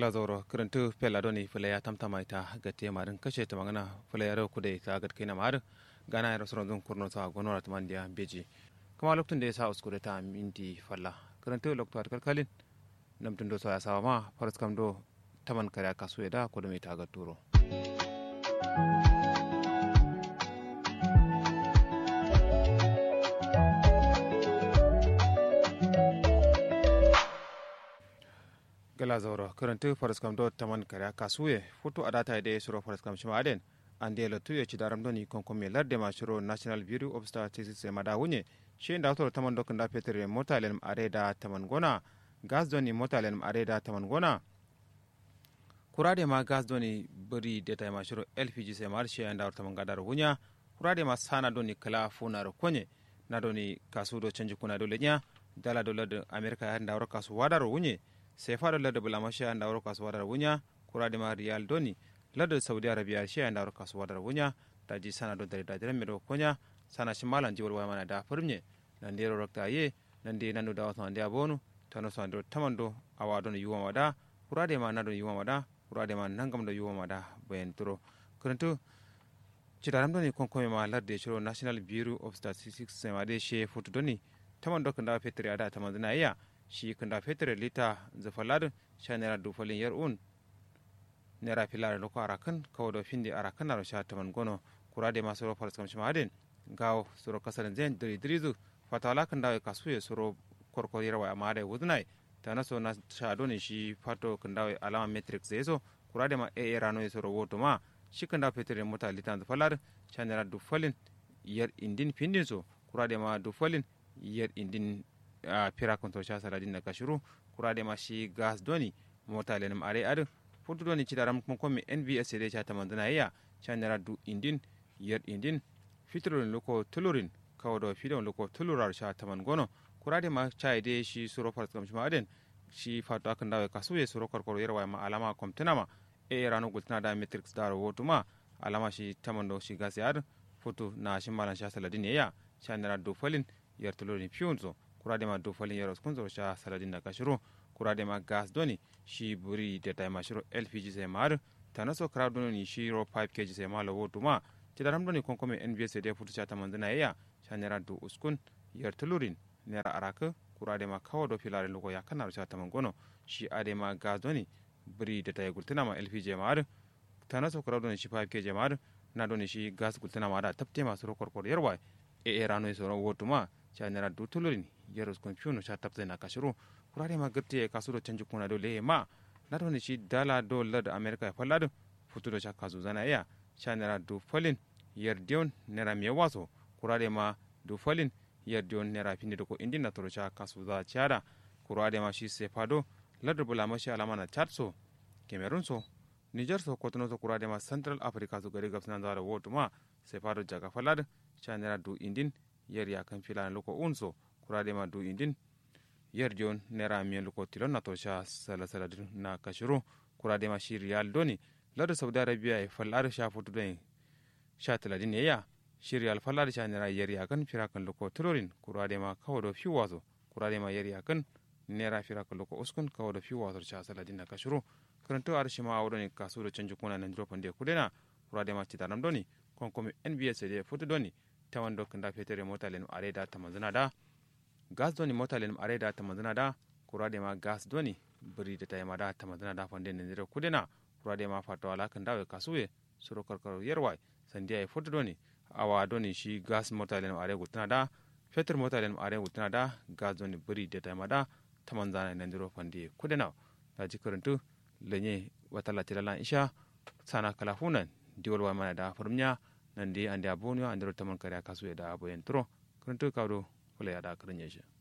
gala zoro kirintu pela doni fule ya tamtama ita gati marin kashe ta magana fule ya rau kuda ita gat kaina mar gana ya rasuran zun kurno sa gonora ta mandiya beji kuma lokacin da ya sa uskure ta minti falla kirintu lokacin kalkalin namtun do sa ya sawa ma faras kam do taman kare kasu ya da kuda mai ta gat turo. gala zauro karanta faras kam do taman kare kasuye foto adata de suro faras kam shima aden ande la tuye ci daram doni kon kon me larde ma shiro national bureau of statistics e mada wunye she nda to taman do kanda petere motalen are da taman gona gas doni motalen are da taman gona kurade ma gas doni bari deta ma shiro lpg se mar she nda taman gadar wunya kurade ma sana doni kala funaro konye na doni kasu do canji kuna do lenya dala do lad america ya nda kasu wadaro wunye sai fara ladda bulama shi da wuro kasuwa da wunya kura da ma riyal doni ladda saudi arabia shi da wuro kasuwa da wunya da ji sana don da da mero konya sana shi malan jiwar waya mana da firmye nan da ro rakta ye nan da nan da wasu da bonu tano so ando tamando awa don yuwa mada kura da ma na don yuwa mada kura da ma nan gam da yuwa mada bayan turo kuranto citaram doni konkome ma ladde shiro national bureau of statistics sai ma de she foto doni tamando kan da fetri ada tamandana iya shi kunda fetur lita zafalar sha naira dufalin yar un naira filar da ko arakan kawo da fin da arakan na sha taman gono kura da masu rofar tsam shi madin gawo suro kasar zen diri dirizu fatawala kan dawo kasu ya suro korkoriyar wa amma da wuzunai ta naso na sha doni shi fato kan dawo alama matrix zai so kura da ma a rano ya suro woto ma shi kan dawo fetur mota lita zafalar sha naira dufalin yar indin findin so kura da ma dufalin yar indin a pira konto sha saladin na kashiru kurade ma shi gas doni mota lenim are adu futu doni ci daram kuma komi nbs de cha tamandana ya cha nara du indin yar indin fitron loko tulurin kawodo fidon loko tulurar sha taman gono kurade ma cha de shi suro far kam shima aden shi fatu akan dawe kasuye suro korkoro yerwa ma alama komtena ma e rano gultana da matrix daro wotuma alama shi tamando shi gas yar futu na shi malan sha saladin ya cha nara du falin yar tulurin fiunzo kuradema do falin yaros kunzo sha saladin na kashiro kuradema gas doni shi buri da ta mashiro lpg sai mar tanaso crowd doni shi ro 5 kg sai malo wotu ma ti daram doni konkome nbs da futu cha tamanzana ya sha nera do uskun yar tulurin nera araka kuradema kawo do filare lugo ya kanar sha tamangono shi adema gas doni buri da ta gultuna ma lpg mar tanaso crowd doni shi 5 kg mar na doni shi gas gultuna ma da tapte masu ro korkor yarwa e e rano so wotu ma cha nera do tulurin yeros kon fiuno cha tapte na kashiru kurare ma gatti kasu do canji kuna do le ma na do ni shi dala do lad america ya fallado futu do cha kasu zana ya cha nera do falin yer dion nera mi waso kurare ma do falin yer dion nera finde do ko indi na to cha kasu za chara kurare ma shi se fado lad bula ma shi alama na chatso cameroon so niger so kotono so kurare ma central africa so gari gabsana da woto ma se fado jaga fallado cha nera do indin yer ya kan filana loko unso kurade ma du indin yer jon nera miyen luko tilon na to sha sala sala na kashiru kurade ma shi riyal doni lado saudi arabia e fallar sha futu den sha taladin ya shi riyal fallar sha nera yer ya kan fira kan luko tilorin kurade ma kawo do fi wazo kurade ma yer ya kan nera fira kan luko uskun kawo do fi wazo sha saladin na kashiru karanto arshi ma awdo kasu do canji kuna nan dropan de kudena kurade ma ci tanam doni kon komi nbs de futu doni tawan do kanda fetere mota len are da tamanzana da gas doni mota len are da tamanzana da kurade ma gas doni bari da tayma da tamanzana da fande ne zira kudena kurade ma fato ala kanda we kasuwe suro karkaro yerwa sandiya e foto doni awa doni shi gas mota len are gutana da fetur mota len are gutana da gas doni bari da tayma da tamanzana ne zira fande kudena da jikarantu lenye watala tilala isha sana kalafunan diwal wa mana da farmnya nan dai an da bonu an da taman kare kasu da aboyen turo kun to kawo kula ya da karin yashi